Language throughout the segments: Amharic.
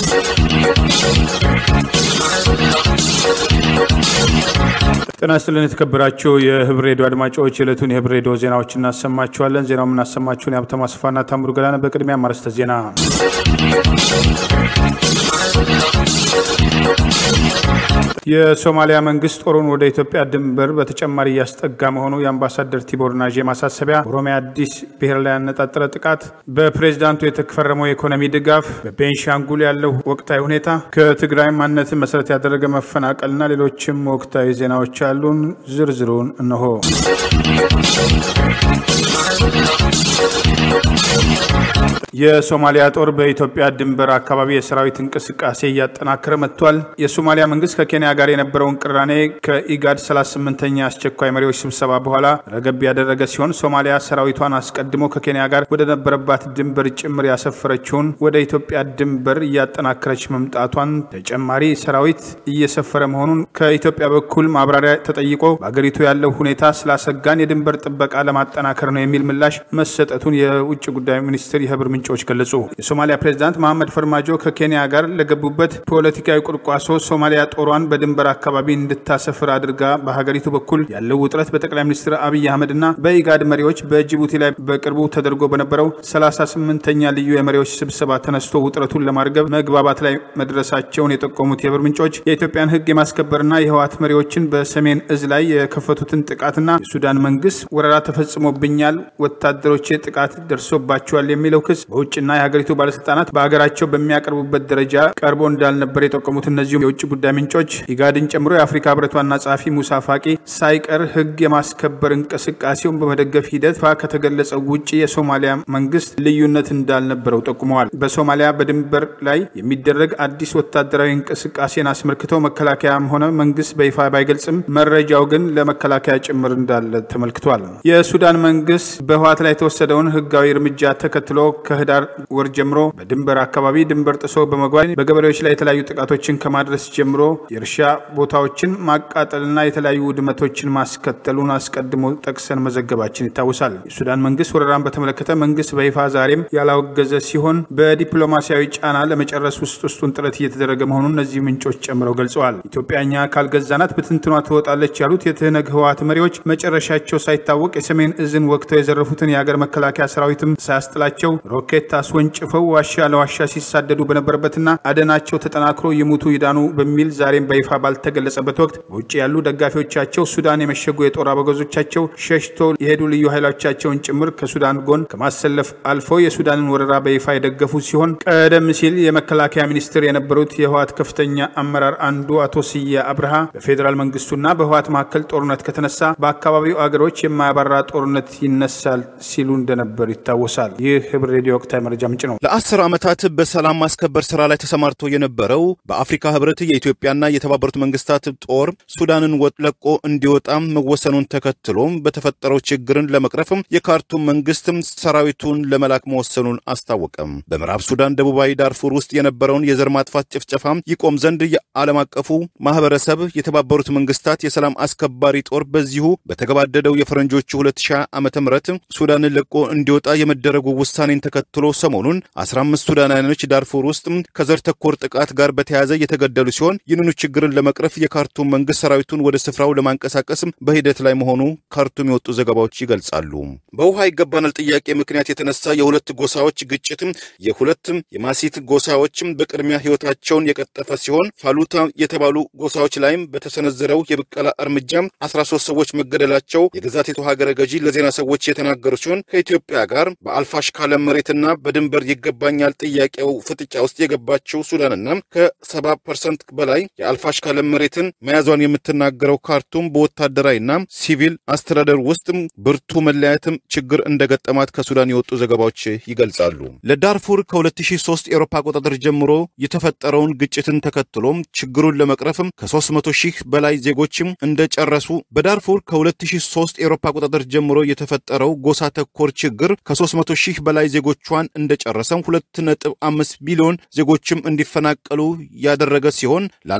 ጤና ይስጥልን የተከበራችሁ የህብር ሬዲዮ አድማጮች የዕለቱን የህብር ሬዲዮ ዜናዎች እናሰማችኋለን። ዜናው የምናሰማችሁን የሀብታሙ አስፋና ታምሩ ገላነ። በቅድሚያ ማርስተ ዜና የሶማሊያ መንግስት ጦሩን ወደ ኢትዮጵያ ድንበር በተጨማሪ እያስጠጋ መሆኑ የአምባሳደር ቲቦር ናዤ ማሳሰቢያ፣ ኦሮሚያ አዲስ ብሔር ላይ ያነጣጠረ ጥቃት፣ በፕሬዚዳንቱ የተፈረመው የኢኮኖሚ ድጋፍ፣ በቤንሻንጉል ያለው ወቅታዊ ሁኔታ፣ ከትግራይ ማንነትን መሰረት ያደረገ መፈናቀልና ሌሎችም ወቅታዊ ዜናዎች አሉን። ዝርዝሩን እነሆ። የሶማሊያ ጦር በኢትዮጵያ ድንበር አካባቢ የሰራዊት እንቅስቃሴ እያጠናከረ መጥቷል። የሶማሊያ መንግስት ከኬንያ ጋር የነበረውን ቅራኔ ከኢጋድ 38ኛ አስቸኳይ መሪዎች ስብሰባ በኋላ ረገብ ያደረገ ሲሆን ሶማሊያ ሰራዊቷን አስቀድሞ ከኬንያ ጋር ወደ ነበረባት ድንበር ጭምር ያሰፈረችውን ወደ ኢትዮጵያ ድንበር እያጠናከረች መምጣቷን፣ ተጨማሪ ሰራዊት እየሰፈረ መሆኑን ከኢትዮጵያ በኩል ማብራሪያ ተጠይቆ በአገሪቱ ያለው ሁኔታ ስላሰጋን የድንበር ጥበቃ ለማጠናከር ነው የሚል ምላሽ መሰጠቱን የውጭ ጉዳይ ሚኒስትር የህብር ምንጮች ገለጹ። የሶማሊያ ፕሬዚዳንት መሐመድ ፈርማጆ ከኬንያ ጋር ለገቡበት ፖለቲካዊ ቁርቋሶ ሶማሊያ ጦሯን በድንበር አካባቢ እንድታሰፍር አድርጋ በሀገሪቱ በኩል ያለው ውጥረት በጠቅላይ ሚኒስትር አብይ አህመድ እና በኢጋድ መሪዎች በጅቡቲ ላይ በቅርቡ ተደርጎ በነበረው 38ኛ ልዩ የመሪዎች ስብሰባ ተነስቶ ውጥረቱን ለማርገብ መግባባት ላይ መድረሳቸውን የጠቆሙት የህብር ምንጮች የኢትዮጵያን ህግ የማስከበርና የህወሓት መሪዎችን በሰሜን እዝ ላይ የከፈቱትን ጥቃትና የሱዳን መንግስት ወረራ ተፈጽሞብኛል፣ ወታደሮቼ ጥቃት ደርሶባቸዋል የሚለው ክስ በውጭና የሀገሪቱ ባለስልጣናት በሀገራቸው በሚያቀርቡበት ደረጃ ቀርቦ እንዳልነበር የጠቆሙት እነዚሁም የውጭ ጉዳይ ምንጮች ኢጋድን ጨምሮ የአፍሪካ ህብረት ዋና ጸሐፊ ሙሳ ፋቂ ሳይቀር ህግ የማስከበር እንቅስቃሴውን በመደገፍ ሂደት ፋ ከተገለጸው ውጭ የሶማሊያ መንግስት ልዩነት እንዳልነበረው ጠቁመዋል። በሶማሊያ በድንበር ላይ የሚደረግ አዲስ ወታደራዊ እንቅስቃሴን አስመልክተው መከላከያም ሆነ መንግስት በይፋ ባይገልጽም መረጃው ግን ለመከላከያ ጭምር እንዳለ ተመልክቷል። የሱዳን መንግስት በህወሓት ላይ የተወሰደውን ህጋዊ እርምጃ ተከትሎ ከህዳር ወር ጀምሮ በድንበር አካባቢ ድንበር ጥሶ በመግባት በገበሬዎች ላይ የተለያዩ ጥቃቶችን ከማድረስ ጀምሮ የእርሻ ቦታዎችን ማቃጠልና የተለያዩ ውድመቶችን ማስከተሉን አስቀድሞ ጠቅሰን መዘገባችን ይታወሳል። የሱዳን መንግስት ወረራን በተመለከተ መንግስት በይፋ ዛሬም ያላወገዘ ሲሆን በዲፕሎማሲያዊ ጫና ለመጨረስ ውስጥ ውስጡን ጥረት እየተደረገ መሆኑን እነዚህ ምንጮች ጨምረው ገልጸዋል። ኢትዮጵያ እኛ ካልገዛናት ብትንትኗ ትወጣለች ያሉት የትህነግ ህወሓት መሪዎች መጨረሻቸው ሳይታወቅ የሰሜን እዝን ወቅተው የዘረፉትን የሀገር መከላከያ ሰራዊትም ሳያስጥላቸው ሮኬት አስወንጭፈው ዋሻ ለዋሻ ሲሳደዱ በነበረበትና አደናቸው ተጠናክሮ ይሙቱ ይዳኑ በሚል ዛሬም በይፋ ባልተገለጸበት ወቅት በውጭ ያሉ ደጋፊዎቻቸው ሱዳን የመሸጉ የጦር አበጋዞቻቸው ሸሽቶ የሄዱ ልዩ ኃይሎቻቸውን ጭምር ከሱዳን ጎን ከማሰለፍ አልፎ የሱዳንን ወረራ በይፋ የደገፉ ሲሆን ቀደም ሲል የመከላከያ ሚኒስትር የነበሩት የህወሓት ከፍተኛ አመራር አንዱ አቶ ስዬ አብርሃ በፌዴራል መንግስቱና በህወሓት መካከል ጦርነት ከተነሳ በአካባቢው አገሮች የማያባራ ጦርነት ይነሳል ሲሉ እንደነበር ይታወሳል። ይህ ህብር ሬዲዮ ወቅታዊ መረጃ ምንጭ ነው። ለአስር ዓመታት በሰላም ማስከበር ስራ ላይ ተሰማርቶ የነበረው በአፍሪካ ህብረት የኢትዮጵያና የተባበሩት መንግስታት ጦር ሱዳንን ለቆ እንዲወጣም መወሰኑን ተከትሎ በተፈጠረው ችግርን ለመቅረፍም የካርቱም መንግስትም ሰራዊቱን ለመላክ መወሰኑን አስታወቀም። በምዕራብ ሱዳን ደቡባዊ ዳርፉር ውስጥ የነበረውን የዘር ማጥፋት ጭፍጨፋ ይቆም ዘንድ የዓለም አቀፉ ማህበረሰብ የተባበሩት መንግስታት የሰላም አስከባሪ ጦር በዚሁ በተገባደደው የፈረንጆቹ 2020 ዓ ም ሱዳንን ለቆ እንዲወጣ የመደረጉ ውሳኔን ተከትሎ ሰሞኑን 15 ሱዳናውያኖች ዳርፉር ውስጥ ከዘር ተኮር ጥቃት ጋር በተያያዘ የተገደሉ ሲሆን ይህንኑ ችግርን ለመቅረፍ የካርቱም መንግስት ሰራዊቱን ወደ ስፍራው ለማንቀሳቀስ በሂደት ላይ መሆኑ ካርቱም የወጡ ዘገባዎች ይገልጻሉ። በውሃ ይገባናል ጥያቄ ምክንያት የተነሳ የሁለት ጎሳዎች ግጭትም የሁለትም የማሲት ጎሳዎችም በቅድሚያ ህይወታቸውን የቀጠፈ ሲሆን ፋሉታ የተባሉ ጎሳዎች ላይም በተሰነዘረው የብቀላ እርምጃ 13 ሰዎች መገደላቸው የግዛቲቱ ሀገረ ገዢ ለዜና ሰዎች የተናገሩ ሲሆን ከኢትዮጵያ ጋር በአልፋሽካ ለም መሬትና በድንበር ይገባኛል ጥያቄው ፍጥጫ ውስጥ የገባችው ሱዳንና ከሰባ ፐርሰንት በላይ የአልፋሽካ ለም መሬትን መያዟን የምትናገረው ካርቱም በወታደራዊና ሲቪል አስተዳደር ውስጥ ብርቱ መለያየትም ችግር እንደገጠማት ከሱዳን የወጡ ዘገባዎች ይገልጻሉ። ለዳርፉር ከ2003 ኤሮፓ አቆጣጠር ጀምሮ የተፈጠረውን ግጭትን ተከትሎም ችግሩን ለመቅረፍም ከ300 ሺህ በላይ ዜጎችም እንደጨረሱ በዳርፉር ከ2003 ኤሮፓ አቆጣጠር ጀምሮ የተፈጠረው ጎሳ ተኮር ችግር ከ300 ሺህ በላይ ዜጎቿን እንደጨረሰም 2.5 ቢሊዮን ዜጎችም እንዲፈናቀሉ ያደረገ ሲሆን ላለፉት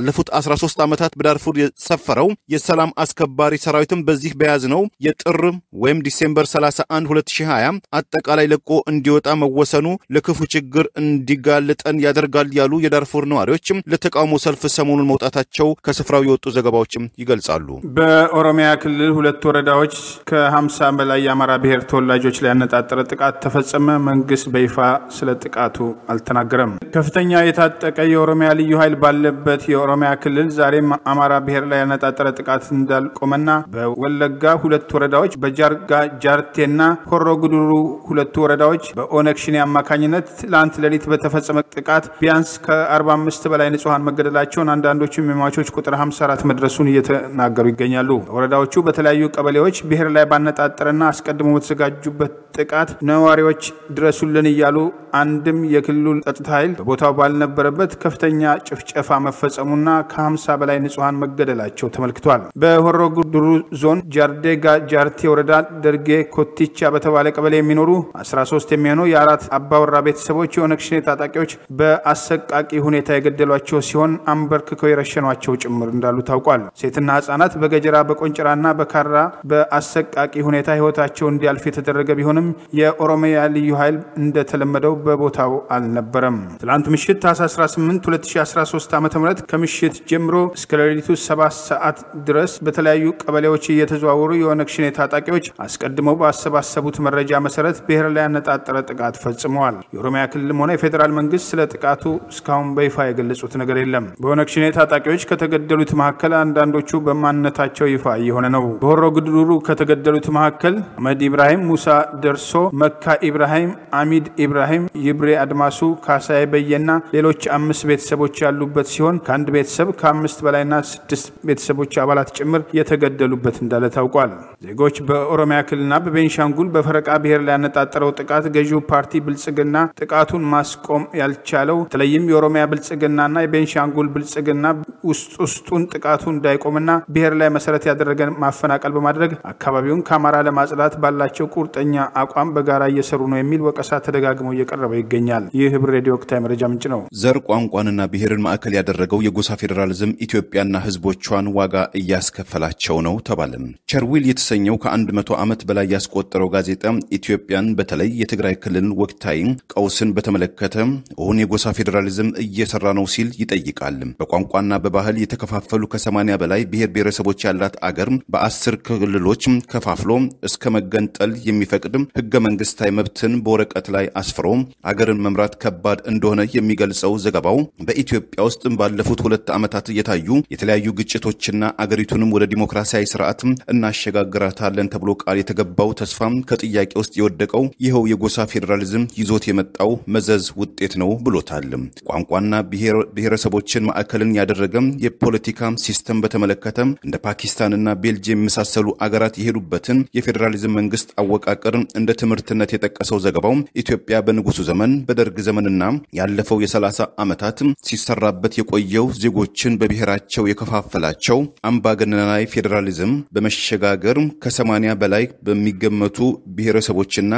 ለ13 ዓመታት በዳርፉር የሰፈረው የሰላም አስከባሪ ሰራዊትም በዚህ በያዝነው የጥር ወይም ዲሴምበር 31 2020 አጠቃላይ ለቆ እንዲወጣ መወሰኑ ለክፉ ችግር እንዲጋልጠን ያደርጋል ያሉ የዳርፉር ነዋሪዎችም ለተቃውሞ ሰልፍ ሰሞኑን መውጣታቸው ከስፍራው የወጡ ዘገባዎችም ይገልጻሉ። በኦሮሚያ ክልል ሁለት ወረዳዎች ከ50 በላይ የአማራ ብሔር ተወላጆች ላይ ያነጣጠረ ጥቃት ተፈጸመ። መንግስት በይፋ ስለ ጥቃቱ አልተናገረም። ከፍተኛ የታጠቀ የኦሮሚያ ልዩ ኃይል ባለበት የኦሮሚያ ክልል ዛሬም አማራ ብሔር ላይ ያነጣጠረ ጥቃት እንዳልቆመና በወለጋ ሁለት ወረዳዎች በጃርጋ ጃርቴና ሆሮ ጉድሩ ሁለቱ ወረዳዎች በኦነግ ሸኔ አማካኝነት ትላንት ሌሊት በተፈጸመ ጥቃት ቢያንስ ከ45 በላይ ንጹሐን መገደላቸውን አንዳንዶቹም የሟቾች ቁጥር 54 መድረሱን እየተናገሩ ይገኛሉ። ወረዳዎቹ በተለያዩ ቀበሌዎች ብሔር ላይ ባነጣጠረና አስቀድሞ በተዘጋጁበት ጥቃት ነዋሪዎች ድረሱልን እያሉ አንድም የክልሉ ጸጥታ ኃይል በቦታው ባልነበረበት ከፍተኛ ጭፍጨፋ መፈጸሙና ከ50 በላይ ንጹሐን መገደላቸው ተመልክቷል። በሆሮ ጉድሩ ዞን ጃርዴጋ ጃርቴ ወረዳ ደርጌ ኮቲቻ በተባለ ቀበሌ የሚኖሩ 13 የሚሆኑ የአራት አባወራ ቤተሰቦች የኦነግ ሸኔ ታጣቂዎች በአሰቃቂ ሁኔታ የገደሏቸው ሲሆን አንበርክከው የረሸኗቸው ጭምር እንዳሉ ታውቋል። ሴትና ህጻናት በገጀራ በቆንጭራና በካራ በአሰቃቂ ሁኔታ ህይወታቸው እንዲያልፍ የተደረገ ቢሆንም የኦሮሚያ ልዩ ኃይል እንደተለመደው በቦታው አልነበረም። ትላንት ምሽት ታህሳስ 18 2013 ዓ ም ከምሽት ጀምሮ እስከ ሌሊቱ 7 ሰዓት ድረስ በተለያዩ ቀበሌዎች እየተዘዋወሩ የኦነግ ሸኔ ታጣቂዎች አስቀድመው ባሰባሰቡት መረጃ መሰረት ብሔር ላይ ያነጣጠረ ጥቃት ፈጽመዋል። የኦሮሚያ ክልልም ሆነ የፌዴራል መንግስት ስለ ጥቃቱ እስካሁን በይፋ የገለጹት ነገር የለም። በኦነግ ሸኔ ታጣቂዎች ከተገደሉት መካከል አንዳንዶቹ በማንነታቸው ይፋ እየሆነ ነው። በሆሮ ጉድሩ ከተገደሉት መካከል አህመድ ኢብራሂም፣ ሙሳ ደርሶ፣ መካ ኢብራሂም፣ አሚድ ኢብራሂም፣ ይብሬ አድማሱ፣ ካሳዬ በየና ሌሎች አምስት ቤተሰቦች ያሉበት ሲሆን ከአንድ ቤተሰብ ከአምስት በላይና ስድስት ቤተሰቦች አባላት ጭምር የተገደሉበት እንዳለ ታውቋል። ዜጎች በኦሮሚያ ክልልና በቤንሻንጉል በፈረቃ ብሔር ላይ ያነጣጠረው ጥቃት ገዢው ፓርቲ ብልጽግና ጥቃቱን ማስቆም ያልቻለው በተለይም የኦሮሚያ ብልጽግናና የቤንሻንጉል ብልጽግና ውስጥ ውስጡን ጥቃቱ እንዳይቆምና ብሔር ላይ መሰረት ያደረገ ማፈናቀል በማድረግ አካባቢውን ከአማራ ለማጽዳት ባላቸው ቁርጠኛ አቋም በጋራ እየሰሩ ነው የሚል ወቀሳ ተደጋግሞ እየቀረበ ይገኛል። ይህ ህብር ሬዲዮ ወቅታዊ መረጃ ምንጭ ነው። ዘር ቋንቋንና ብሔርን ማዕከል ያደረገው የጎሳ ፌዴራሊዝም ኢትዮጵያና ህዝቦቿን ዋጋ እያስከፈላቸው ነው ተባለም። ቸርዊል የተሰኘው ከአንድ መቶ ዓመት በላይ ያስቆጠረው ጋዜጣ ኢትዮጵያን በተለይ የትግራይ ክልልን ወቅታዊ ቀውስን በተመለከተ እውን የጎሳ ፌዴራሊዝም እየሰራ ነው ሲል ይጠይቃል። በቋንቋና በባህል የተከፋፈሉ ከሰማንያ በላይ ብሔር ብሔረሰቦች ያላት አገር በአስር ክልሎች ከፋፍሎ እስከ መገንጠል የሚፈቅድ ህገ መንግስታዊ መብትን በወረቀት ላይ አስፍሮ አገርን መምራት ከባድ እንደሆነ የሚገልጸው ዘገባው በኢትዮጵያ ውስጥ ባለፉት ሁለት ዓመታት እየታዩ የተለያዩ ግጭቶችና አገሪቱንም ወደ ዲሞክራሲያዊ ስርዓት እናሸጋግራታለን ተብሎ ቃል የተገባው ተስፋ ከጥያቄ ውስጥ የወደቀው ይኸው የጎሳ ፌዴራሊዝም ይዞት የመጣው መዘዝ ውጤት ነው ብሎታል። ቋንቋና ብሔረሰቦችን ማዕከልን ያደረገ የፖለቲካ ሲስተም በተመለከተ እንደ ፓኪስታንና ቤልጅየም የመሳሰሉ አገራት የሄዱበትን የፌዴራሊዝም መንግስት አወቃቀር እንደ ትምህርትነት የጠቀሰው ዘገባው ኢትዮጵያ በንጉሱ ዘመን በደርግ ዘመንና ያለፈው የሰላሳ ዓመታት ሲሰራበት የቆየው ዜጎችን በብሔራቸው የከፋፈላቸው አምባገነናዊ ፌዴራሊዝም በመሸጋገር ከ80 በላይ በሚገመቱ ብሔረሰቦችና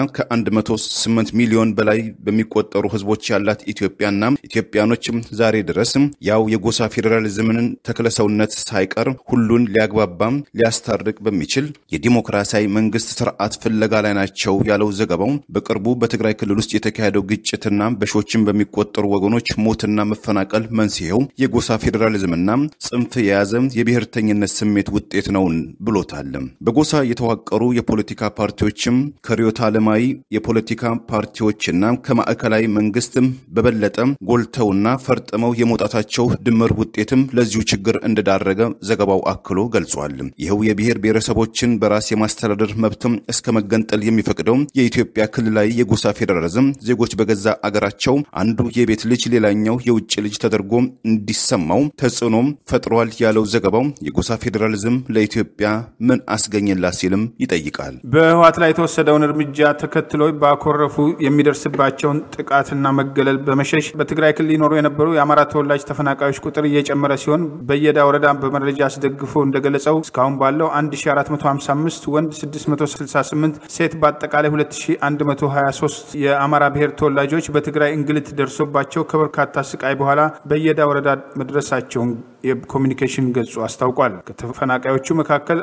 ከ108 ሚሊዮን በላይ በሚቆጠሩ ህዝቦች ያላት ኢትዮጵያና ኢትዮጵያኖች ዛሬ ድረስ ያው የጎሳ ፌዴራሊዝምን ተክለሰውነት ሳይቀር ሁሉን ሊያግባባም ሊያስታርቅ በሚችል የዲሞክራሲያዊ መንግስት ስርዓት ፍለጋ ላይ ናቸው ያለው ዘገባው በቅርቡ በትግራይ ክልል ውስጥ የተካሄደው ግጭትና በሺዎችን በሚቆጠሩ ወገኖች ሞትና መፈናቀል መንስኤው የጎሳ ፌዴራሊዝምና ጽንፍ የያዘ የብሔርተኝነት ስሜት ውጤት ነው ብሎታል። በጎሳ የተዋቀሩ የፖለቲካ ፓርቲዎችም ከርዕዮተ ዓለማዊ የፖለቲካ ፓርቲዎችና ከማዕከላዊ መንግስትም በበለጠ ጎልተውና ፈርጥመው የመውጣታቸው ድምር ውጤትም ለዚሁ ችግር እንደዳረገ ዘገባው አክሎ ገልጿል። ይኸው የብሔር ብሔረሰቦችን በራስ የማስተዳደር መብትም እስከ መገንጠል የሚፈቅደው የኢትዮጵያ ክልላዊ የጎሳ ፌዴራሊዝም ዜጎች በገዛ አገራቸው አንዱ የቤት ልጅ ሌላኛው የውጭ ልጅ ተደርጎ እንዲሰማው ተጽዕኖም ፈጥሯል ያለው ዘገባው የጎሳ ፌዴራሊዝም ለኢትዮጵያ ምን አስገኘላት ሲልም ይጠይቃል። በህወሓት ላይ የተወሰደውን እርምጃ ተከትሎ ባኮረፉ የሚደርስባቸውን ጥቃትና መገለል በመሸሽ በትግራይ ክልል ይኖሩ የነበሩ የአማራ ተወላጅ ተፈናቃዮች ቁጥር እየጨመረ ሲሆን በየዳ ወረዳ በመረጃ አስደግፎ እንደገለጸው እስካሁን ባለው 1455 ወንድ 668 ሴት በአጠቃላይ 2123 የአማራ ብሔር ተወላጆች በትግራይ እንግልት ደርሶባቸው ከበርካታ ስቃይ በኋላ በየዳ ወረዳ መድረሳቸውን የኮሚኒኬሽን ገጹ አስታውቋል። ከተፈናቃዮቹ መካከል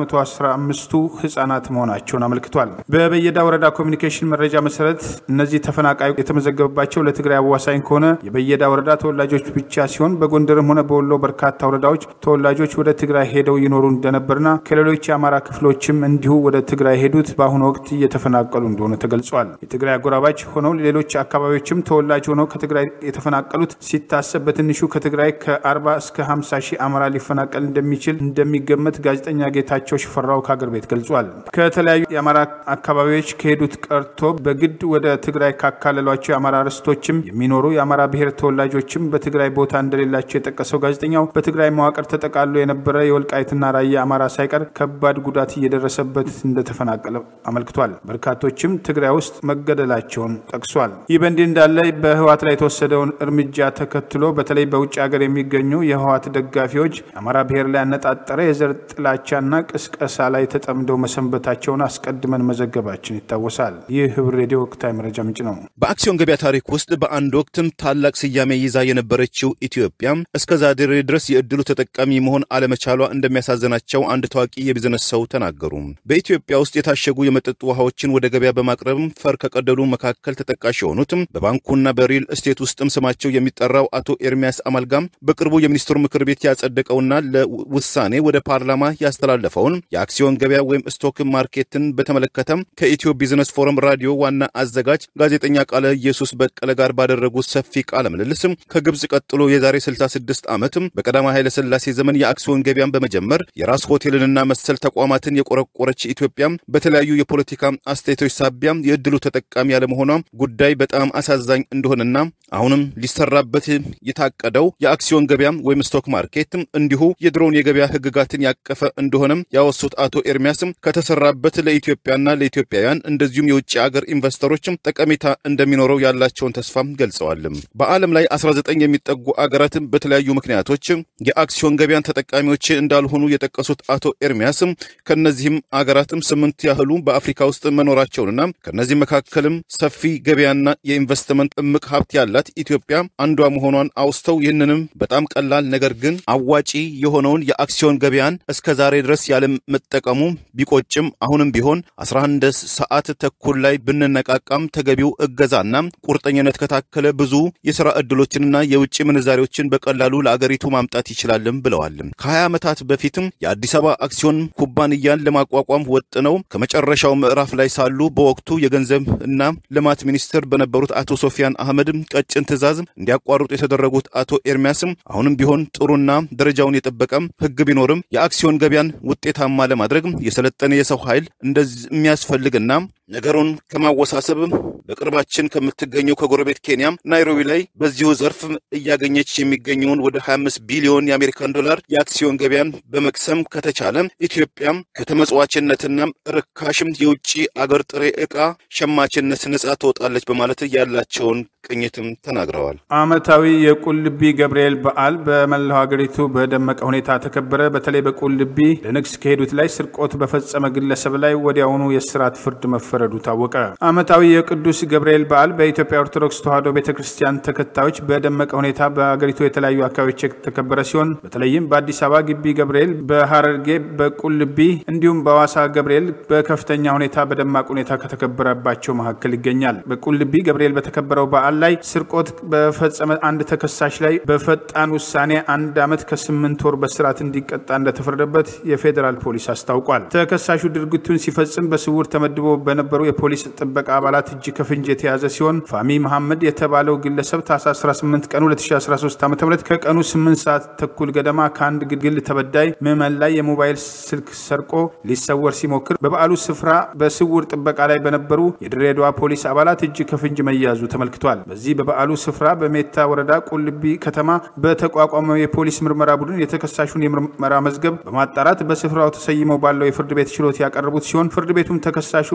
415ቱ ህጻናት መሆናቸውን አመልክቷል። በበየዳ ወረዳ ኮሚኒኬሽን መረጃ መሰረት እነዚህ ተፈናቃዮች የተመዘገበባቸው ለትግራይ አዋሳኝ ከሆነ የበየዳ ወረዳ ተወላጆች ብቻ ሲሆን በጎንደርም ሆነ በወሎ በርካታ ወረዳዎች ተወላጆች ወደ ትግራይ ሄደው ይኖሩ እንደነበርና ከሌሎች የአማራ ክፍሎችም እንዲሁ ወደ ትግራይ ሄዱት በአሁኑ ወቅት እየተፈናቀሉ እንደሆነ ተገልጿል። የትግራይ አጎራባች ሆነው ሌሎች አካባቢዎችም ተወላጅ ሆነው ከትግራይ የተፈናቀሉት ሲታሰብ በትንሹ ከትግራይ ከ40 እስከ 50 ሺህ አማራ ሊፈናቀል እንደሚችል እንደሚገመት ጋዜጠኛ ጌታቸው ሽፈራው ከአገር ቤት ገልጿል። ከተለያዩ የአማራ አካባቢዎች ከሄዱት ቀርቶ በግድ ወደ ትግራይ ካካለሏቸው የአማራ ርስቶችም የሚኖሩ የአማራ ብሔር ተወላጆችም በትግራይ ቦታ እንደሌላቸው የጠቀሰው ጋዜጠኛው በትግራይ መዋቅር ተጠቃሎ የነበረ የወልቃይትና ራያ አማራ ሳይቀር ከባድ ጉዳት እየደረሰበት እንደተፈናቀለ አመልክቷል። በርካቶችም ትግራይ ውስጥ መገደላቸውን ጠቅሷል። ይህ በእንዲህ እንዳለ በህወሓት ላይ የተወሰደውን እርምጃ ተከትሎ በተለይ በውጭ ሀገር የሚገኙ የህወሓት ደጋፊዎች አማራ ብሔር ላይ ያነጣጠረ የዘር ጥላቻና ቅስቀሳ ላይ ተጠምደው መሰንበታቸውን አስቀድመን መዘገባችን ይታወሳል። ይህ ህብር ሬዲዮ ወቅታዊ መረጃ ምንጭ ነው። በአክሲዮን ገበያ ታሪክ ውስጥ በአንድ ወቅትም ታላቅ ስያሜ ይዛ የነበረችው ኢትዮጵያ እስከ ዛሬ ድረስ የእድሉ ተጠቃሚ መሆን አለመቻሏ እንደሚያሳዝናቸው አንድ ታዋቂ የቢዝነስ ሰው ተናገሩ። በኢትዮጵያ ውስጥ የታሸጉ የመጠጥ ውሃዎችን ወደ ገበያ በማቅረብ ፈር ከቀደሉ መካከል ተጠቃሽ የሆኑትም በባንኩና በሪል እስቴት ውስጥም ስማቸው የሚጠራው አቶ ኤርሚያስ አማልጋም በቅርቡ የሚኒስትሩ ምክር ቤት ያጸደቀውና ለውሳኔ ወደ ፓርላማ ያስተላለፈውን የአክሲዮን ገበያ ወይም ስቶክ ማርኬትን በተመለከተም ከኢትዮ ቢዝነስ ፎረም ራዲዮ ዋና አዘጋጅ ጋዜጠኛ ቃለ ኢየሱስ በቀለ ጋር ባደረጉት ሰፊ ቃለ ምልልስም ከግብፅ ቀጥሎ የዛሬ 66 ዓመትም በቀዳማዊ ኃይለ ሥላሴ ዘመን የአክሲዮን ገበያን በመጀመር የራስ ሆቴልንና መሰል ተቋማትን የቆረቆረች ኢትዮጵያም በተለያዩ የፖለቲካ አስተያየቶች ሳቢያም የእድሉ ተጠቃሚ ያለመሆኗ ጉዳይ በጣም አሳዛኝ እንደሆነና አሁንም ሊሰራበት የታቀደው የአክሲዮን ገበያም ወይም ስቶክ ማርኬት እንዲሁ የድሮውን የገበያ ሕግጋትን ያቀፈ እንደሆነም ያወሱት አቶ ኤርሚያስም ከተሰራበት ለኢትዮጵያና ለኢትዮጵያውያን እንደዚሁም የውጭ ሀገር ኢንቨስተሮችም ጠቀሜታ እንደሚኖረው ያላቸውን ተስፋም ገልጸዋል። በዓለም ላይ 19 የሚጠጉ አገራትም በተለያዩ ምክንያቶች የአክሲዮን ገበያን ተጠቃሚዎች እንዳልሆኑ የጠቀሱት አቶ ኤርሚያስም ከነዚህም አገራትም ስምንት ያህሉ በአፍሪካ ውስጥ መኖራቸውንና ከነዚህ መካከልም ሰፊ ገበያና የኢንቨስትመንት እምቅ ሀብት ያላት ኢትዮጵያ አንዷ መሆኗን አውስተው ይህንንም በጣም ቀላል ነገር ግን አዋጪ የሆነውን የአክሲዮን ገበያን እስከ ዛሬ ድረስ ያለመጠቀሙ ቢቆጭም አሁንም ቢሆን 11 ሰዓት ተኩል ላይ ብንነቃቃም ተገቢው እገዛና ቁርጠኝነት ከታከለ ብዙ የሥራ ዕድሎችንና የውጭ ምንዛሬዎችን በቀላሉ ለአገሪቱ ማምጣት ይችላልም ብለዋል። ከ20 ዓመታት በፊትም የአዲስ አበባ አክሲዮን ኩባንያን ለማቋቋም ወጥነው ከመጨረሻው ምዕራፍ ላይ ሳሉ በወቅቱ የገንዘብ እና ልማት ሚኒስትር በነበሩት አቶ ሶፊያን አህመድ ቀጭን ትዕዛዝ እንዲያቋርጡ የተደረጉት አቶ ኤርሚያስም አሁንም ቢሆን ጥሩና ደረጃውን የጠበቀም ሕግ ቢኖርም የአክሲዮን ገበያን ውጤታማ ለማድረግ የሰለጠነ የሰው ኃይል እንደሚያስፈልግና ነገሩን ከማወሳሰብ በቅርባችን ከምትገኘው ከጎረቤት ኬንያም ናይሮቢ ላይ በዚሁ ዘርፍ እያገኘች የሚገኘውን ወደ 25 ቢሊዮን የአሜሪካን ዶላር የአክሲዮን ገበያን በመቅሰም ከተቻለ ኢትዮጵያም ከተመጽዋችነትና ርካሽም የውጭ አገር ጥሬ ዕቃ ሸማችነት ነጻ ትወጣለች በማለት ያላቸውን ቅኝትም ተናግረዋል። ዓመታዊ የቁልቢ ገብርኤል በዓል በመላው ሀገሪቱ በደመቀ ሁኔታ ተከበረ። በተለይ በቁልቢ ለንግስ ከሄዱት ላይ ስርቆት በፈጸመ ግለሰብ ላይ ወዲያውኑ የስራት ፍርድ መፈረዱ ታወቀ። ዓመታዊ የቅዱስ ገብርኤል በዓል በኢትዮጵያ ኦርቶዶክስ ተዋሕዶ ቤተ ክርስቲያን ተከታዮች በደመቀ ሁኔታ በሀገሪቱ የተለያዩ አካባቢዎች የተከበረ ሲሆን በተለይም በአዲስ አበባ ግቢ ገብርኤል፣ በሐረርጌ በቁልቢ እንዲሁም በሐዋሳ ገብርኤል በከፍተኛ ሁኔታ በደማቅ ሁኔታ ከተከበረባቸው መካከል ይገኛል። በቁልቢ ገብርኤል በተከበረው በዓል ላይ ስርቆት በፈጸመ አንድ ተከሳሽ ላይ በፈጣን ውሳኔ አንድ ዓመት ከስምንት ወር በስርዓት እንዲቀጣ እንደተፈረደበት የፌዴራል ፖሊስ አስታውቋል። ተከሳሹ ድርጊቱን ሲፈጽም በስውር ተመድቦ በነበሩ የፖሊስ ጥበቃ አባላት እጅ ከፍንጅ የተያዘ ሲሆን ፋሚ መሐመድ የተባለው ግለሰብ ታኅሳስ 18 ቀን 2013 ዓ ም ከቀኑ 8 ሰዓት ተኩል ገደማ ከአንድ ግል ተበዳይ ምዕመን ላይ የሞባይል ስልክ ሰርቆ ሊሰወር ሲሞክር በበዓሉ ስፍራ በስውር ጥበቃ ላይ በነበሩ የድሬዳዋ ፖሊስ አባላት እጅ ከፍንጅ መያዙ ተመልክቷል። በዚህ በበዓሉ ስፍራ በሜታ ወረዳ ቁልቢ ከተማ በተቋቋመው የፖሊስ ምርመራ ቡድን የተከሳሹን የምርመራ መዝገብ በማጣራት በስፍራው ተሰይመው ባለው የፍርድ ቤት ችሎት ያቀረቡት ሲሆን ፍርድ ቤቱም ተከሳሹ ፋሚ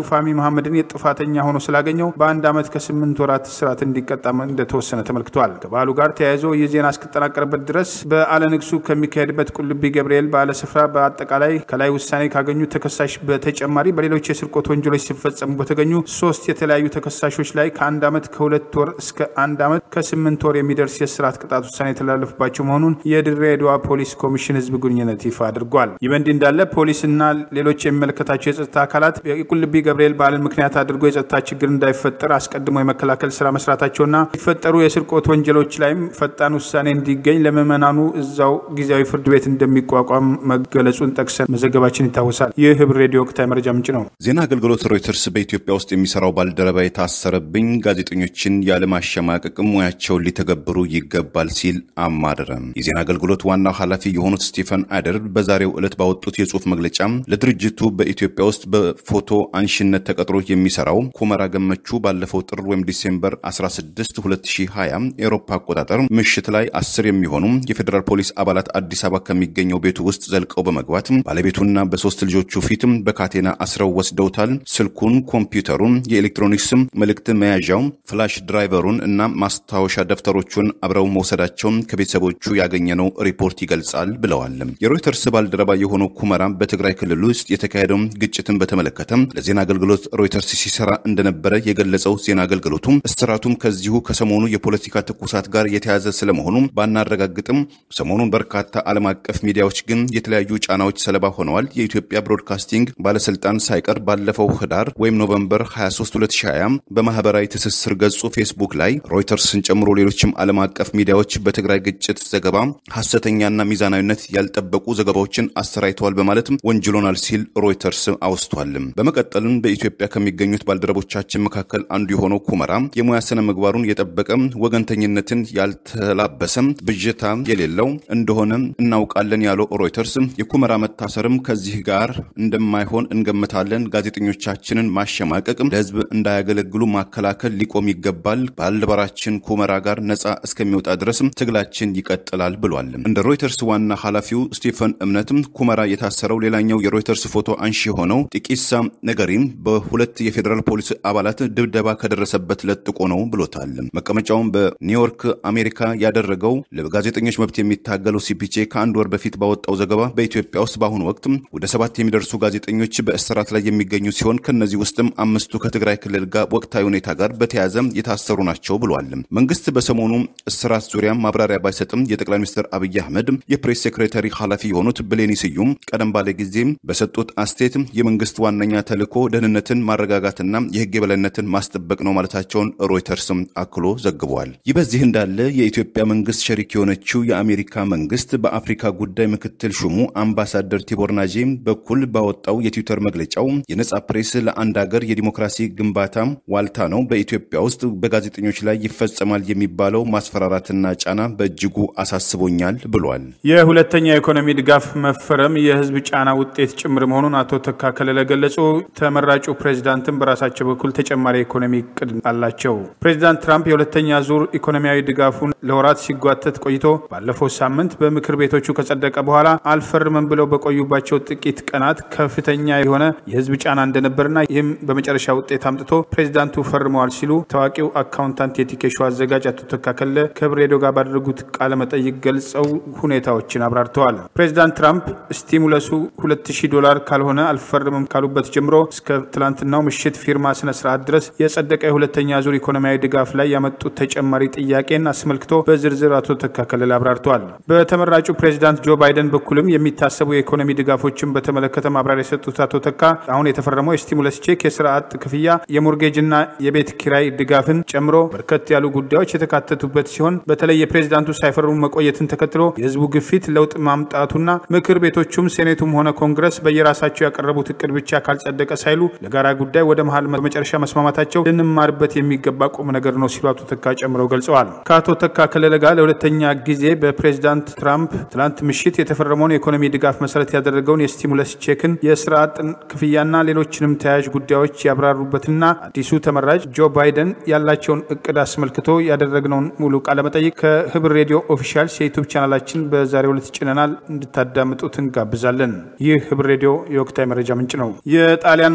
መሐመድን የጥፋተኛ ሆኖ ስላገኘው በአንድ ዓመት ከስምንት ወራት እስራት እንዲቀጣም እንደተወሰነ ተመልክቷል። ከበዓሉ ጋር ተያይዞ ይህ ዜና እስከጠናቀረበት ድረስ በዓለ ንግሱ ከሚካሄድበት ቁልቢ ገብርኤል በዓለ ስፍራ በአጠቃላይ ከላይ ውሳኔ ካገኙ ተከሳሽ በተጨማሪ በሌሎች የስርቆት ወንጀሎች ሲፈጸሙ በተገኙ ሶስት የተለያዩ ተከሳሾች ላይ ከአንድ ዓመት ከሁለት ወር እስከ አንድ ዓመት ከስምንት ወር የሚደርስ የስርዓት ቅጣት ውሳኔ የተላለፉባቸው መሆኑን የድሬዳዋ ፖሊስ ኮሚሽን ህዝብ ግንኙነት ይፋ አድርጓል። ይህ በእንዲህ እንዳለ ፖሊስና ሌሎች የሚመለከታቸው የጸጥታ አካላት የቁልቢ ገብርኤል በዓልን ምክንያት አድርጎ የጸጥታ ችግር እንዳይፈጠር አስቀድሞ የመከላከል ስራ መስራታቸውና ሲፈጠሩ የስርቆት ወንጀሎች ላይም ፈጣን ውሳኔ እንዲገኝ ለምዕመናኑ እዛው ጊዜያዊ ፍርድ ቤት እንደሚቋቋም መገለጹን ጠቅሰን መዘገባችን ይታወሳል። ይህ ህብር ሬዲዮ ወቅታዊ መረጃ ምንጭ ነው። ዜና አገልግሎት ሮይተርስ በኢትዮጵያ ውስጥ የሚሰራው ባልደረባ የታሰረብኝ ጋዜጠኞችን ያለማሸማቀቅ ሙያቸውን ሊተገብሩ ይገባል ሲል አማረረ። የዜና አገልግሎት ዋናው ኃላፊ የሆኑት ስቲፈን አደር በዛሬው ዕለት ባወጡት የጽሁፍ መግለጫ ለድርጅቱ በኢትዮጵያ ውስጥ በፎቶ አንሺነት ተቀጥሮ የሚሰራው ኩመራ ገመቹ ባለፈው ጥር ወይም ዲሴምበር 16 2020 ኤሮፓ አቆጣጠር ምሽት ላይ አስር የሚሆኑ የፌዴራል ፖሊስ አባላት አዲስ አበባ ከሚገኘው ቤቱ ውስጥ ዘልቀው በመግባት ባለቤቱና በሶስት ልጆቹ ፊትም በካቴና አስረው ወስደውታል። ስልኩን፣ ኮምፒውተሩን፣ የኤሌክትሮኒክስ መልእክት መያዣው፣ ፍላሽ ድራይቨሩን እና ማስታወሻ ደብተሮቹን አብረው መውሰዳቸውን ከቤተሰቦቹ ያገኘነው ሪፖርት ይገልጻል ብለዋል። የሮይተርስ ባልደረባ የሆነው ኩመራ በትግራይ ክልል ውስጥ የተካሄደው ግጭትን በተመለከተ ለዜና አገልግሎት ሮይተርስ ሲሰራ እንደነበረ የገለጸው ዜና አገልግሎቱ እስራቱም ከዚሁ ከሰሞኑ የፖለቲካ ትኩሳት ጋር የተያዘ ስለመሆኑ ባናረጋግጥም ሰሞኑን በርካታ ዓለም አቀፍ ሚዲያዎች ግን የተለያዩ ጫናዎች ሰለባ ሆነዋል። የኢትዮጵያ ብሮድካስቲንግ ባለስልጣን ሳይቀር ባለፈው ህዳር ወይም ኖቨምበር 23 2020 በማህበራዊ ትስስር ገጹ ፌስቡክ ላይ ሮይተርስን ጨምሮ ሌሎችም ዓለም አቀፍ ሚዲያዎች በትግራይ ግጭት ዘገባ ሐሰተኛና ሚዛናዊነት ያልጠበቁ ዘገባዎችን አሰራይተዋል በማለትም ወንጅሎናል ሲል ሮይተርስ አውስቷል። በመቀጠልም በኢትዮጵያ ከሚገኙት ባልደረቦቻችን መካከል አንዱ የሆነው ኩመራ የሙያ ስነ ምግባሩን የጠበቀ ወገንተኝነትን ያልተላበሰ ብዥታ የሌለው እንደሆነ እናውቃለን ያለው ሮይተርስ የኩመራ መታሰርም ከዚህ ጋር እንደማይሆን እንገምታለን። ጋዜጠኞቻችንን ማሸማቀቅ፣ ለህዝብ እንዳያገለግሉ ማከላከል ሊቆም ይገባል። ባልደረባችን ኩመራ ጋር ነጻ እስከሚወጣ ድረስ ትግላችን ይቀጥላል ብሏል። እንደ ሮይተርስ ዋና ኃላፊው ስቲፈን እምነትም ኩመራ የታሰረው ሌላኛው የሮይተርስ ፎቶ አንሺ የሆነው ጢቂሳ ነገሪም በሁለት የፌዴራል ፖሊስ አባላት ድብደባ ከደረሰበት ለጥቆ ነው ብሎታል። መቀመጫውን በኒውዮርክ አሜሪካ ያደረገው ለጋዜጠኞች መብት የሚታገለው ሲፒጄ ከአንድ ወር በፊት ባወጣው ዘገባ በኢትዮጵያ ውስጥ በአሁኑ ወቅት ወደ ሰባት የሚደርሱ ጋዜጠኞች በእስራት ላይ የሚገኙ ሲሆን ከነዚህ ውስጥም አምስቱ ከትግራይ ክልል ጋር ወቅታዊ ሁኔታ ጋር በተያያዘ የታሰሩ ናቸው ብሏል። መንግስት በሰሞኑ እስራት ዙሪያ ማብራሪያ ባይሰጥም የጠቅላይ ሚኒስትር አብይ አህመድ የፕሬስ ሴክሬታሪ ኃላፊ የሆኑት ብሌኒ ስዩም ቀደም ባለ ጊዜ በሰጡት አስተያየት የመንግስት ዋነኛ ተልዕኮ ደህንነትን ማረጋጋትና የህግ የበላይነትን ማስጠበቅ ነው ማለታቸውን ሮይተርስም አክሎ ዘግቧል። ይህ በዚህ እንዳለ የኢትዮጵያ መንግስት ሸሪክ የሆነችው የአሜሪካ መንግስት በአፍሪካ ጉዳይ ምክትል ሹሙ አምባሳደር ቲቦር ናጄ በኩል ባወጣው የትዊተር መግለጫው የነጻ ፕሬስ ለአንድ ሀገር የዲሞክራሲ ግንባታ ዋልታ ነው። በኢትዮጵያ ውስጥ በጋዜጠኞች ላይ ይፈጸማል የሚባለው ማስፈራራትና ጫና በእጅጉ አሳስቦኛል ብሏል። የሁለተኛ የኢኮኖሚ ድጋፍ መፈረም የህዝብ ጫና ውጤት ጭምር መሆኑን አቶ ተካ ከለለ ገለጹ። ተመራጩ ፕሬዚዳንትም በራሳቸው በኩል ተጨማሪ የኢኮኖሚ እቅድ አላቸው። ፕሬዚዳንት ትራምፕ የሁለተኛ ዙር ኢኮኖሚያዊ ድጋፉን ለወራት ሲጓተት ቆይቶ ባለፈው ሳምንት በምክር ቤቶቹ ከጸደቀ በኋላ አልፈርምም ብለው በቆዩባቸው ጥቂት ቀናት ከፍተኛ የሆነ የህዝብ ጫና እንደነበርና ይህም በመጨረሻ ውጤት አምጥቶ ፕሬዚዳንቱ ፈርመዋል ሲሉ ታዋቂው አካውንታንት የቲኬሾ አዘጋጅ አቶ ተካ ከለለ ከህብር ሬዲዮ ጋር ባደረጉት ቃለ መጠይቅ ገልጸው ሁኔታዎችን አብራርተዋል። ፕሬዚዳንት ትራምፕ ስቲሙለሱ 2000 ዶላር ካልሆነ አልፈርምም ካሉበት ጀምሮ እስከ ትላንትናው ምሽት ፊርማ ስነ ስርዓት ድረስ የጸደቀ የሁለተኛ ዙር ኢኮኖሚያዊ ድጋፍ ላይ ያመጡት ተጨማሪ ጥያቄን አስመልክቶ በዝርዝር አቶ ተካ ከለለ አብራርተዋል። በተመራጩ ፕሬዚዳንት ጆ ባይደን በኩልም የሚታሰቡ የኢኮኖሚ ድጋፎችን በተመለከተ ማብራሪያ የሰጡት አቶ ተካ አሁን የተፈረመው የስቲሙለስ ቼክ፣ የስራ አጥ ክፍያ፣ የሞርጌጅና የቤት ኪራይ ድጋፍን ጨምሮ በርከት ያሉ ጉዳዮች የተካተቱበት ሲሆን በተለይ የፕሬዚዳንቱ ሳይፈርሙ መቆየትን ተከትሎ የህዝቡ ግፊት ለውጥ ማምጣቱና ምክር ቤቶቹም ሴኔቱም ሆነ ኮንግረስ በየራሳቸው ያቀረቡት እቅድ ብቻ ካልጸደቀ ሳይሉ ለጋራ ጉዳይ ወደ መሀል በመጨረሻ መስማማታቸው ልንማርበት የሚገባ ቁም ነገር ነው ሲሉ አቶ ተካ ጨምረው ገልጸዋል። ከአቶ ተካ ከለለ ጋር ለሁለተኛ ጊዜ በፕሬዚዳንት ትራምፕ ትላንት ምሽት የተፈረመውን የኢኮኖሚ ድጋፍ መሰረት ያደረገውን የስቲሙለስ ቼክን፣ የስራ አጥን ክፍያና ሌሎችንም ተያያዥ ጉዳዮች ያብራሩበትና አዲሱ ተመራጭ ጆ ባይደን ያላቸውን እቅድ አስመልክቶ ያደረግነውን ሙሉ ቃለመጠይቅ ከህብር ሬዲዮ ኦፊሻል የዩቱብ ቻናላችን በዛሬው ዕለት ጭነናል። እንድታዳምጡት እንጋብዛለን። ይህ ህብር ሬዲዮ የወቅታዊ መረጃ ምንጭ ነው። የጣሊያን መንግስት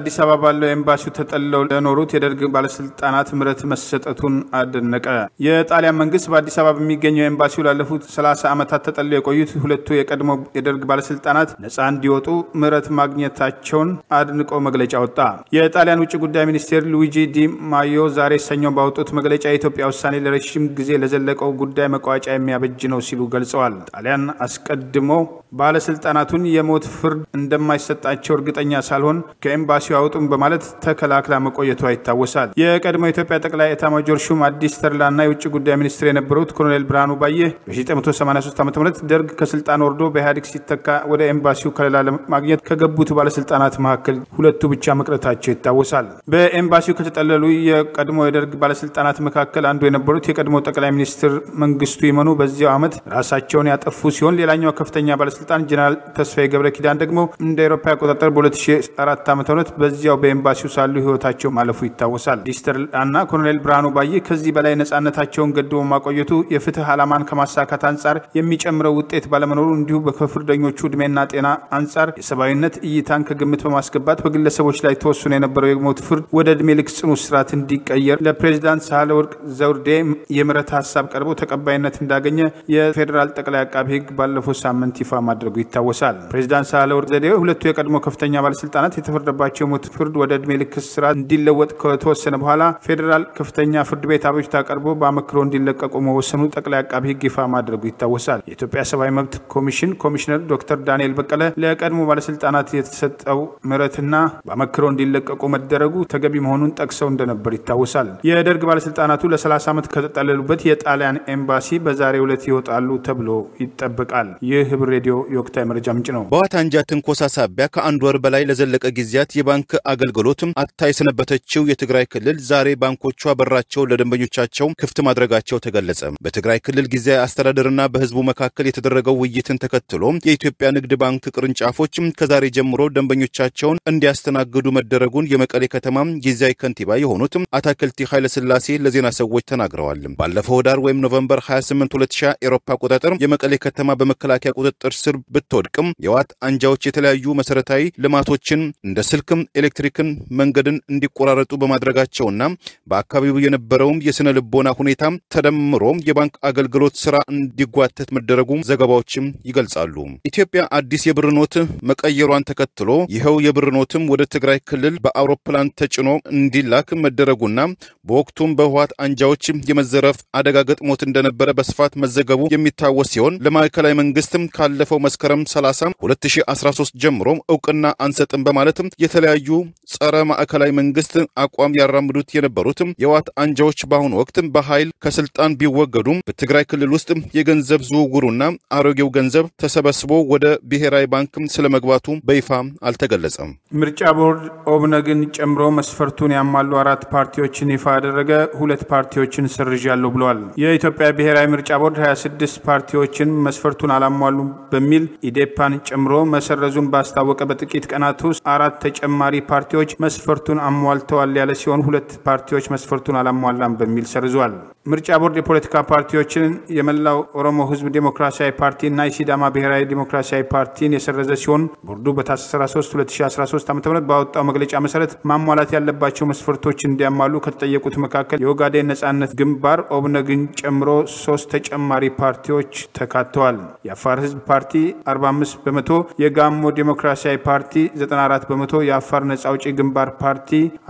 አዲስ አበባ ባለው ኤምባሲው ተጠልለው ለኖሩት የደርግ ባለስልጣናት ምህረት መሰጠቱን አደነቀ። የጣሊያን መንግስት በአዲስ አበባ በሚገኘው ኤምባሲው ላለፉት 30 ዓመታት ተጠልለው የቆዩት ሁለቱ የቀድሞ የደርግ ባለስልጣናት ነጻ እንዲወጡ ምህረት ማግኘታቸውን አድንቆ መግለጫ ወጣ። የጣሊያን ውጭ ጉዳይ ሚኒስቴር ሉዊጂ ዲ ማዮ ዛሬ ሰኞ ባወጡት መግለጫ የኢትዮጵያ ውሳኔ ለረዥም ጊዜ ለዘለቀው ጉዳይ መቋጫ የሚያበጅ ነው ሲሉ ገልጸዋል። ጣሊያን አስቀድሞ ባለስልጣናቱን የሞት ፍርድ እንደማይሰጣቸው እርግጠኛ ሳልሆን ከኤምባሲው አውጡም በማለት ተከላክላ መቆየቷ ይታወሳል። የቀድሞ የኢትዮጵያ ጠቅላይ ኤታማጆር ሹም አዲስ ተድላና የውጭ ጉዳይ ሚኒስትር የነበሩት ኮሎኔል ብርሃኑ ባየ በ1983 ዓ ም ደርግ ከስልጣን ወርዶ በኢህአዴግ ሲተካ ወደ ኤምባሲው ከለላ ለማግኘት ከገቡት ባለስልጣናት መካከል ሁለቱ ብቻ መቅረታቸው ይታወሳል። በኤምባሲው ከተጠለሉ የቀድሞ የደርግ ባለስልጣናት መካከል አንዱ የነበሩት የቀድሞ ጠቅላይ ሚኒስትር መንግስቱ ይመኑ በዚያው ዓመት ራሳቸውን ያጠፉ ሲሆን ሌላኛው ከፍተኛ ባለስልጣን ጀነራል ተስፋዬ ገብረ ኪዳን ደግሞ እንደ አውሮፓ አቆጣጠር በ2004 ዓ ም በዚያው በኤምባሲው ሳሉ ህይወታቸው ማለፉ ይታወሳል። ዲስተር እና ኮሎኔል ብርሃኑ ባየ ከዚህ በላይ ነጻነታቸውን ገድቦ ማቆየቱ የፍትህ ዓላማን ከማሳካት አንጻር የሚጨምረው ውጤት ባለመኖሩ እንዲሁ ከፍርደኞቹ እድሜና ጤና አንጻር የሰብአዊነት እይታን ከግምት በማስገባት በግለሰቦች ላይ ተወስኖ የነበረው የሞት ፍርድ ወደ እድሜ ልክ ጽኑ እስራት እንዲቀየር ለፕሬዚዳንት ሳህለወርቅ ዘውዴ የምህረት ሀሳብ ቀርቦ ተቀባይነት እንዳገኘ የፌዴራል ጠቅላይ አቃቢ ህግ ባለፈው ሳምንት ይፋ ማድረጉ ይታወሳል። ፕሬዚዳንት ሳህለወርቅ ዘውዴ ሁለቱ የቀድሞ ከፍተኛ ባለስልጣናት የተፈረደባቸው የሞት ፍርድ ወደ እድሜ ልክ እስራት እንዲለወጥ ከተወሰነ በኋላ ፌዴራል ከፍተኛ ፍርድ ቤት አቤቱታ ቀርቦ በአመክሮ እንዲለቀቁ መወሰኑ ጠቅላይ አቃቢ ህግ ይፋ ማድረጉ ይታወሳል። የኢትዮጵያ ሰብአዊ መብት ኮሚሽን ኮሚሽነር ዶክተር ዳንኤል በቀለ ለቀድሞ ባለስልጣናት የተሰጠው ምህረትና በአመክሮ እንዲለቀቁ መደረጉ ተገቢ መሆኑን ጠቅሰው እንደነበር ይታወሳል። የደርግ ባለስልጣናቱ ለ30 ዓመት ከተጠለሉበት የጣሊያን ኤምባሲ በዛሬው ዕለት ይወጣሉ ተብሎ ይጠበቃል። ይህ ህብር ሬዲዮ የወቅታዊ መረጃ ምንጭ ነው። በህወሓት አንጃ ትንኮሳ ሳቢያ ከአንድ ወር በላይ ለዘለቀ ጊዜያት የባንክ አገልግሎት አጥታ የሰነበተችው የትግራይ ክልል ዛሬ ባንኮቿ በራቸውን ለደንበኞቻቸው ክፍት ማድረጋቸው ተገለጸ። በትግራይ ክልል ጊዜያዊ አስተዳደርና በህዝቡ መካከል የተደረገው ውይይትን ተከትሎ የኢትዮጵያ ንግድ ባንክ ቅርንጫፎች ከዛሬ ጀምሮ ደንበኞቻቸውን እንዲያስተናግዱ መደረጉን የመቀሌ ከተማ ጊዜያዊ ከንቲባ የሆኑት አታክልቲ ኃይለስላሴ ለዜና ሰዎች ተናግረዋል። ባለፈው ዳር ወይም ኖቨምበር 28 2000 ኤሮፓ አቆጣጠር የመቀሌ ከተማ በመከላከያ ቁጥጥር ስር ብትወድቅም የህወሓት አንጃዎች የተለያዩ መሰረታዊ ልማቶችን እንደ ስልክም፣ ኤሌክትሪክን፣ መንገድን እንዲቆራረጡ በማድረጋቸውና በአካባቢው የነበረውም የስነ ልቦና ሁኔታ ተደምሮ የባንክ አገልግሎት ስራ እንዲጓተት መደረጉ ዘገባዎችም ይገልጻሉ። ኢትዮጵያ አዲስ የብር ኖት መቀየሯን ተከትሎ ይኸው የብር ኖትም ወደ ትግራይ ክልል በአውሮፕላን ተጭኖ እንዲላክ መደረጉና በወቅቱም በህወሓት አንጃዎች የመዘረፍ አደጋ ገጥሞት እንደነበረ በስፋት መዘገቡ የሚታወስ ሲሆን ለማዕከላዊ መንግስትም ካለፈው መስከረም 30 2013 ጀምሮ እውቅና አንሰጥም በማለትም የተለያዩ ጸረ ማዕከላዊ መንግስት አቋም ያራምዱት የነበሩት የህወሓት አንጃዎች በአሁኑ ወቅት በኃይል ከስልጣን ቢወገዱም በትግራይ ክልል ውስጥ የገንዘብ ዝውውሩና አሮጌው ገንዘብ ተሰበስቦ ወደ ብሔራዊ ባንክ ስለመግባቱ በይፋ አልተገለጸም። ምርጫ ቦርድ ኦብነግን ጨምሮ መስፈርቱን ያሟሉ አራት ፓርቲዎችን ይፋ ያደረገ ሁለት ፓርቲዎችን ሰርዣለሁ ብለዋል። የኢትዮጵያ ብሔራዊ ምርጫ ቦርድ 26 ፓርቲዎችን መስፈርቱን አላሟሉም በሚል ኢዴፓን ጨምሮ መሰረዙን ባስታወቀ በጥቂት ቀናት ውስጥ አራት ተጨማሪ ፓርቲዎች መስፈርቱን አሟልተዋል ያለ ሲሆን ሁለት ፓርቲዎች መስፈርቱን አላሟላም በሚል ሰርዟል። ምርጫ ቦርድ የፖለቲካ ፓርቲዎችን የመላው ኦሮሞ ህዝብ ዴሞክራሲያዊ ፓርቲ እና የሲዳማ ብሔራዊ ዴሞክራሲያዊ ፓርቲን የሰረዘ ሲሆን ቦርዱ በታህሳስ 13 2013 ዓ ም ባወጣው መግለጫ መሰረት ማሟላት ያለባቸው መስፈርቶች እንዲያሟሉ ከተጠየቁት መካከል የኦጋዴን ነጻነት ግንባር ኦብነግን ጨምሮ ሶስት ተጨማሪ ፓርቲዎች ተካተዋል። የአፋር ህዝብ ፓርቲ 45 በመቶ፣ የጋሞ ዴሞክራሲያዊ ፓርቲ 94 በመቶ፣ የአፋር ነጻ አውጪ ግንባር ፓርቲ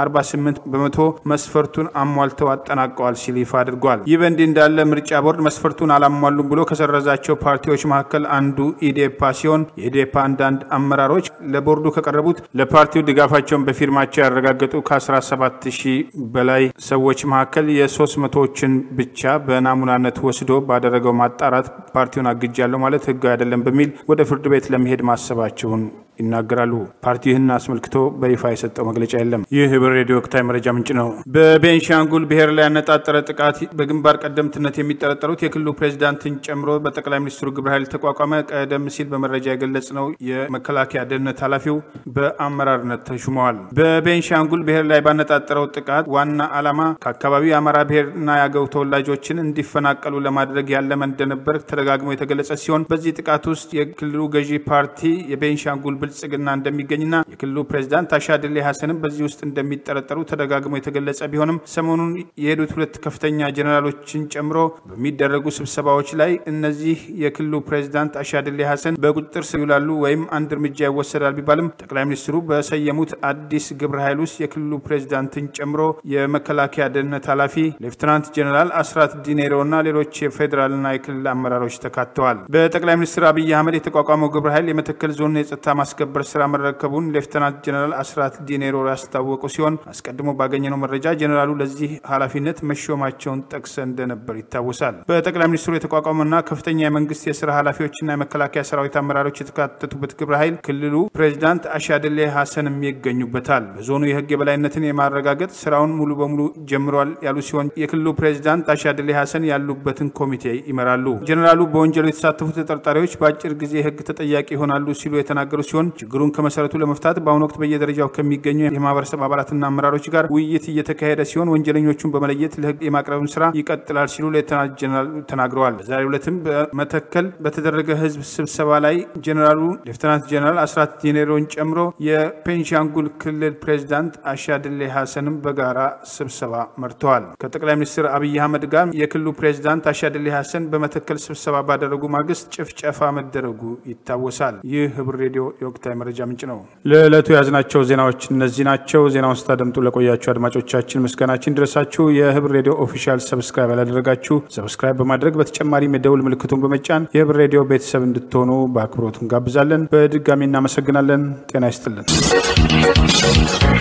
48 በመቶ መስፈርቱን አሟልተው አጠናቀዋል ሲል ይፋ አድርጓል። ይህ በእንዲህ እንዳለ ምርጫ ቦርድ መስፈርቱን አላሟሉም ብሎ ከሰረዛቸው ፓርቲዎች መካከል አንዱ ኢዴፓ ሲሆን የኢዴፓ አንዳንድ አመራሮች ለቦርዱ ከቀረቡት ለፓርቲው ድጋፋቸውን በፊርማቸው ያረጋገጡ ከ17 ሺህ በላይ ሰዎች መካከል የሶስት መቶዎችን ብቻ በናሙናነት ወስዶ ባደረገው ማጣራት ፓርቲውን አግጃለሁ ማለት ህጋዊ አይደለም በሚል ወደ ፍርድ ቤት ለመሄድ ማሰባቸውን ይናገራሉ። ፓርቲው ይህን አስመልክቶ በይፋ የሰጠው መግለጫ የለም። ይህ ህብር ሬዲዮ ወቅታዊ መረጃ ምንጭ ነው። በቤንሻንጉል ብሔር ላይ ያነጣጠረ ጥቃት በግንባር ቀደምትነት የሚጠረጠሩት የክልሉ ፕሬዚዳንትን ጨምሮ በጠቅላይ ሚኒስትሩ ግብረ ኃይል ተቋቋመ። ቀደም ሲል በመረጃ የገለጽ ነው የመከላከያ ደህንነት ኃላፊው በአመራርነት ተሹመዋል። በቤንሻንጉል ብሔር ላይ ባነጣጠረው ጥቃት ዋና ዓላማ ከአካባቢው የአማራ ብሔርና የአገው ተወላጆችን እንዲፈናቀሉ ለማድረግ ያለመ እንደነበር ተደጋግሞ የተገለጸ ሲሆን በዚህ ጥቃት ውስጥ የክልሉ ገዢ ፓርቲ የቤንሻንጉል ብልጽግና እንደሚገኝና የክልሉ ፕሬዚዳንት አሻድሌ ሀሰንም በዚህ ውስጥ እንደሚጠረጠሩ ተደጋግሞ የተገለጸ ቢሆንም ሰሞኑን የሄዱት ሁለት ከፍተኛ ጀኔራሎችን ጨምሮ በሚደረጉ ስብሰባዎች ላይ እነዚህ የክልሉ ፕሬዚዳንት አሻድሌ ሀሰን በቁጥጥር ስር ይውላሉ ወይም አንድ እርምጃ ይወሰዳል ቢባልም ጠቅላይ ሚኒስትሩ በሰየሙት አዲስ ግብረ ኃይል ውስጥ የክልሉ ፕሬዚዳንትን ጨምሮ የመከላከያ ደህንነት ኃላፊ ሌፍትናንት ጀኔራል አስራት ዲኔሮ እና ሌሎች የፌዴራልና የክልል አመራሮች ተካተዋል። በጠቅላይ ሚኒስትር አብይ አህመድ የተቋቋመው ግብረ ኃይል የመተከል ዞን የጸጥታ ማስከበር ስራ መረከቡን ሌፍትናንት ጀኔራል አስራት ዲኔሮ ያስታወቁ ሲሆን አስቀድሞ ባገኘነው መረጃ ጀኔራሉ ለዚህ ኃላፊነት መሾማቸውን ጠቅሰ እንደነበር ይታወሳል። በጠቅላይ ሚኒስትሩ የተቋቋመና ከፍተኛ የመንግስት የስራ ኃላፊዎችና የመከላከያ ሰራዊት አመራሮች የተካተቱበት ግብረ ኃይል ክልሉ ፕሬዚዳንት አሻድሌ ሀሰንም ይገኙበታል። በዞኑ የህግ የበላይነትን የማረጋገጥ ስራውን ሙሉ በሙሉ ጀምሯል ያሉ ሲሆን የክልሉ ፕሬዚዳንት አሻድሌ ሀሰን ያሉበትን ኮሚቴ ይመራሉ። ጀኔራሉ በወንጀሉ የተሳተፉ ተጠርጣሪዎች በአጭር ጊዜ ህግ ተጠያቂ ይሆናሉ ሲሉ የተናገሩ ሲሆን ችግሩን ከመሰረቱ ለመፍታት በአሁኑ ወቅት በየደረጃው ከሚገኙ የማህበረሰብ አባላትና አመራሮች ጋር ውይይት እየተካሄደ ሲሆን ወንጀለኞቹን በመለየት ለህግ የማቅረብን ስራ ይቀጥላል ሲሉ ሌተናንት ጀኔራል ተናግረዋል። በዛሬው ዕለትም በመተከል በተደረገ ህዝብ ስብሰባ ላይ ጀኔራሉ ሌፍትናንት ጀኔራል አስራት ዲኔሮን ጨምሮ የፔንሻንጉል ክልል ፕሬዚዳንት አሻድሌ ሀሰንም በጋራ ስብሰባ መርተዋል። ከጠቅላይ ሚኒስትር አብይ አህመድ ጋር የክልሉ ፕሬዚዳንት አሻድሌ ሀሰን በመተከል ስብሰባ ባደረጉ ማግስት ጭፍጨፋ መደረጉ ይታወሳል። ይህ ህብር ሬዲዮ የወቅታዊ መረጃ ምንጭ ነው። ለዕለቱ የያዝናቸው ዜናዎች እነዚህ ናቸው። ዜናውን ስታደምጡ ለቆያችሁ አድማጮቻችን ምስጋናችን ድረሳችሁ። የህብር ሬዲዮ ኦፊሻል ሰብስክራይብ ያላደረጋችሁ ሰብስክራይብ በማድረግ በተጨማሪም የደውል ምልክቱን በመጫን የህብር ሬዲዮ ቤተሰብ እንድትሆኑ በአክብሮት እንጋብዛለን። በድጋሚ እናመሰግናለን። ጤና ይስጥልን።